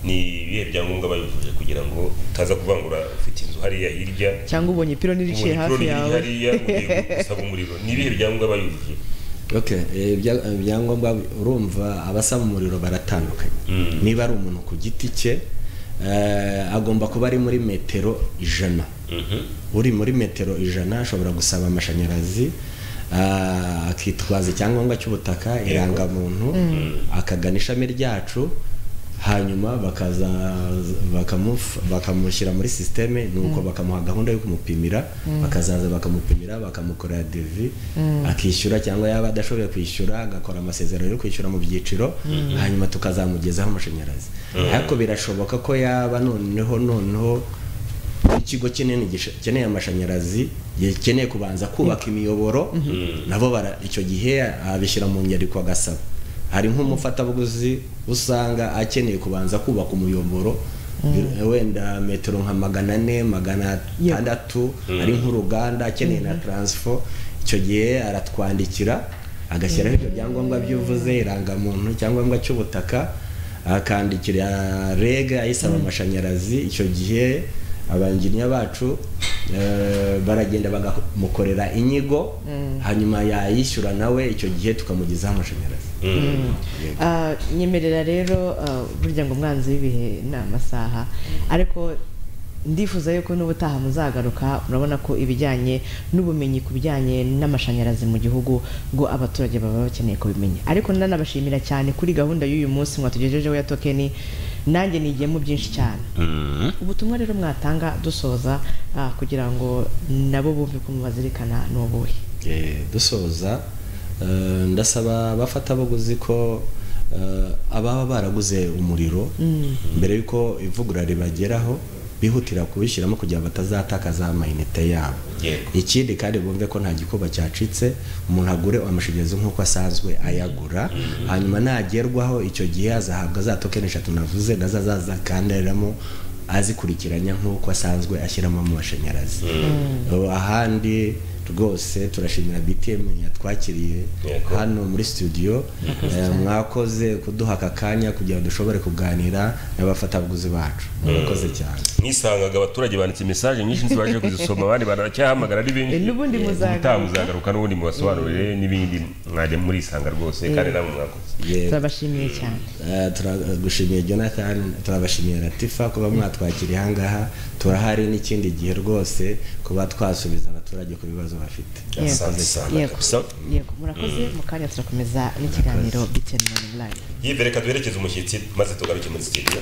ni ibihe byangombwa bayifuje kugira ngo utaza kuvangura ufite inzu hariya hirya cyangwa ubonye ipironi riciye ubonye hafi ipironi yawe riri hariya ugiye gusaba umuriro ni ibihe byangombwa bayifuje Okay, eh, ibya- ibyangombwa urumva abasaba umuriro baratandukanye niba ari umuntu ku giti cye eh, agomba kuba ari muri metero ijana uri muri metero ijana ashobora gusaba amashanyarazi ah, akitwaza icyangombwa cy'ubutaka irangamuntu akagana ishami ryacu hanyuma bakaza bakamufa- bakamushyira muri sisiteme nuko bakamuha gahunda yo kumupimira bakazaza bakamupimira bakamukorera devi akishyura cyangwa yaba adashoboye kwishyura agakora amasezerano yo kwishyura mu byiciro hanyuma tukazamugezaho amashanyarazi ariko birashoboka ko yaba noneho noneho ikigo kinini gikeneye amashanyarazi gikeneye kubanza kubaka imiyoboro nabo bara icyo gihe abishyira mu nyandiko agasaba hari nk'umufatabuguzi usanga akeneye kubanza kubaka umuyoboro bi- wenda metero nka magana ane magana Yeah. atandatu ari nk'uruganda akeneye na taransifo icyo gihe aratwandikira agashyiraho ibyo byangombwa by'uvuze irangamuntu icyangombwa cy'ubutaka akandikira rege ayisaba amashanyarazi icyo gihe abangirinya bacu eh, baragenda bakamukorera inyigo hanyuma yayishyura nawe icyo gihe tukamugezaho amashanyarazi Ah, nyemerera rero ah, burya ngo umwanzi w'ibihe ni amasaha ariko ndifuza yuko n'ubutaha muzagaruka murabona ko ibijyanye n'ubumenyi ku bijyanye n'amashanyarazi mu gihugu ngo abaturage baba bakeneye kubimenya ariko nanabashimira cyane kuri gahunda y'uyu munsi mwatugejejeho ya tokeni nanjye nigiyemo byinshi cyane ubutumwa rero mwatanga dusoza ah, kugira ngo nabo bumve ko mubazirikana ni ubuhe Eh, dusoza eh, ndasaba abafatabuguzi ko eh, ababa baraguze umuriro mbere y'uko ivugurura ribageraho bihutira kubishyiramo kugira ngo batazatakaza amayinite yabo Yego. ikindi kandi bumve ko nta gikuba cyacitse umuntu agure amashanyarazi nk'uko asanzwe ayagura hanyuma nagerwaho icyo gihe azahabwa za tokeni eshatu navuze nazo azazakandariramo azikurikiranya nk'uko asanzwe ashyiramo mu mashanyarazi Ubu ahandi rwose turashimira btm yatwakiriye Yego. hano muri studio eh, mwakoze kuduha aka kanya kugira ngo dushobore kuganira n'abafatabuguzi bacu murakoze cyane nisangaga abaturage banditse mesaje nyinshi ntibaje kuzisoma abandi baracyahamagara ari benshi N'ubundi muzagaruka. ubutaha muzagaruka n'ubundi mubasobanurire n'ibindi mwajya murisanga rwose kandi namwe mwakoze Yego. turabashimiye cyane Eh, turagushimiye jonathan turabashimiye latifa kuba mwatwakiriye ahangaha turahari n'ikindi gihe rwose kuba twasubiza abaturage ku bibazo bafite Yego. Asante sana Yego. kabisa yego murakoze mu kanya turakomeza n'ikiganiro biteni mani layivu yibere reka duherekeze umushyitsi maze tugaruke muri studio